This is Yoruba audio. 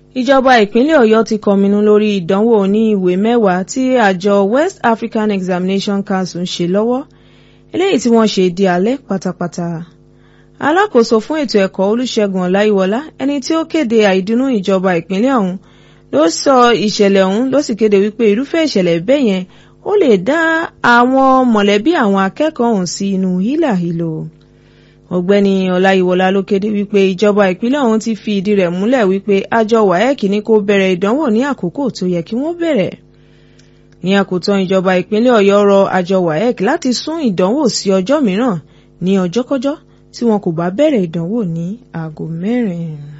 ìjọba ìpínlẹ̀ ọ̀yọ́ ti kọminú lórí ìdánwò ní ìwé mẹ́wàá tí àjọ west african examination council ń ṣe lọ́wọ́ eléyìí tí wọ́n ṣe di alẹ́ pátápátá alákòóso fún ètò ẹ̀kọ́ olùṣègùn ọláyíwọlá ẹni tí ó kéde àìdùnnú ìjọba ìpínlẹ̀ ọ̀hún ló sọ ìṣẹ̀lẹ̀ ọ̀hún ló sì kéde wípé irúfẹ́ ìṣẹ̀lẹ̀ bẹ́ẹ̀ yẹn ó lè dá àwọn mọ̀lẹ́bí àwọn akẹ́kọ̀ọ́ ọ̀hún sí inú hílàhílò ọ̀gbẹ́ni ọláyíwọlá ló kéde wípé ìjọba ìpínlẹ̀ ọ̀hún ti fi ìdí rẹ̀ múlẹ̀ wípé àjọ waec ní kó bẹ̀rẹ̀ ìdánwò ní àkókò tó yẹ kí wọ́n bẹ̀rẹ̀ ní àkótán ìjọba ìpínlẹ̀ ọ̀yọ́ rọ àjọ waec láti sún ìdánwò sí ọjọ́ mìíràn ní ọjọ́kọ́jọ́ tí wọn kò bá bẹ̀rẹ̀ ìdánwò ní aago mẹ́rin.